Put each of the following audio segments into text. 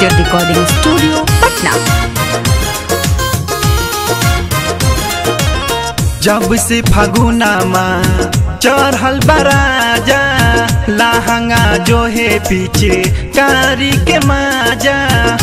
Digital Recording Studio, Patna. जब से फगुनामा चढ़ल बराजा लहंगा जो है पीछे कारी के माजा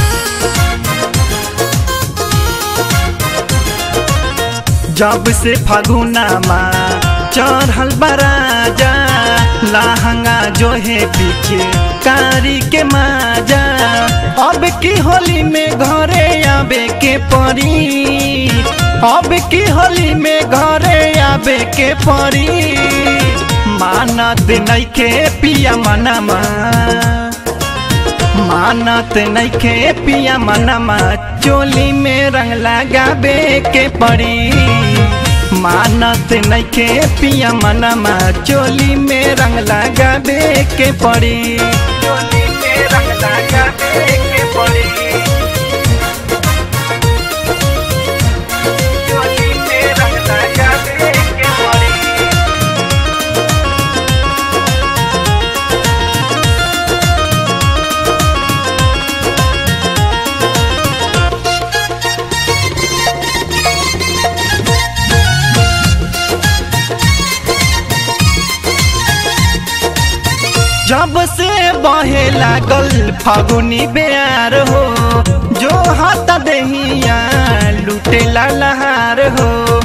जब से फगुनामा चढ़ल बराजा लहंगा जो है पीछे कारी के माजा अब की होली में घरे आबे के परी अब की होली में घरे आबे के परी मानत नइखे पिया मनमा मानत नइखे पिया मनमा चोली में रंग लगाबे के पड़ी मानत नइखे पिया मनमा चोली में रंग लगाबे के पड़ी चोली में रंग लगाबे के पड़ी चोली में रंग लगाबे के पड़ी जब से बहे लागल फागुनी बेयार हो जो हाथ दहिया लुटेला लहार हो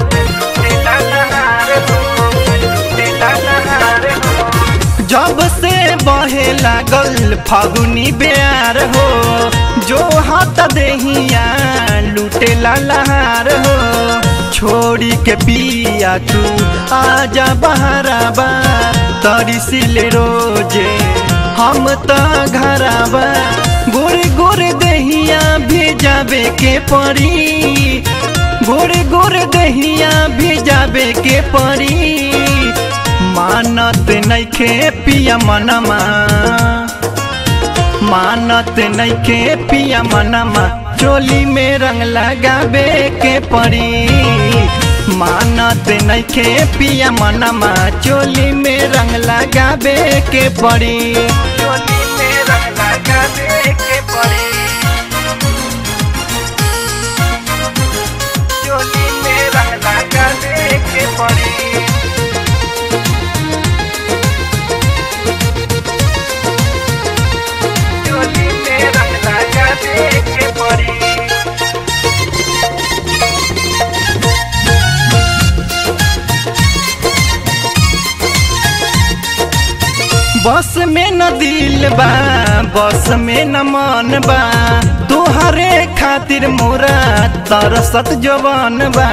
जब से बहे लागल फागुनी बेयार हो जो हाथ दहिया लुटेला लहार हो छोड़ी के पिया तू आजा बहराबा तरिसिले रोजे हम त घराबा गोरे गोरे दहिया भेजाबे के परी गोरे गोरे दहिया भेजाबे के परी मानत नइखे पिया मनमा मानत नइखे पिया मनमा चोली में रंग लगाबे के पड़ी मानत नइखे पिया मनमा चोली में रंग लगाबे के पड़ी चोली में रंग लगाबे के पड़ी चोली में रंग लगाबे के पड़ी चोली में रंग लगाबे के पड़ी बस में न दिल बा बस में न मन बा तुहरे खातिर मोरा तरसत जवान बा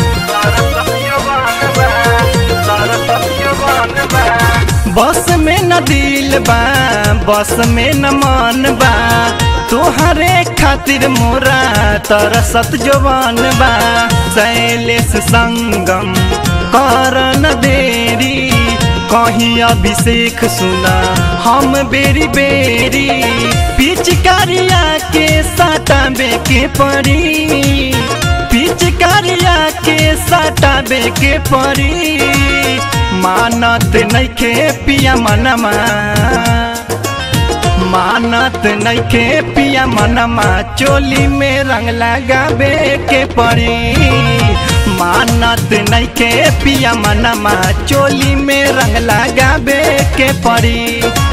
बस में न दिल बा बस में न मन बा तुहरे खातिर मोरा तरसत जवान बा शैलेश संगम कर न देरी कहीं अभिषेक सुना हम बेरी बेरी पिचकारिया के सटाबे के परी पिचकारिया के सटाबे के परी मानत नइखे पिया मनमा मानत नइखे पिया मनमा चोली में रंग लगाबे के पड़ी मानत नइखे पिया मनमा चोली में रंग लगाबे के पड़ी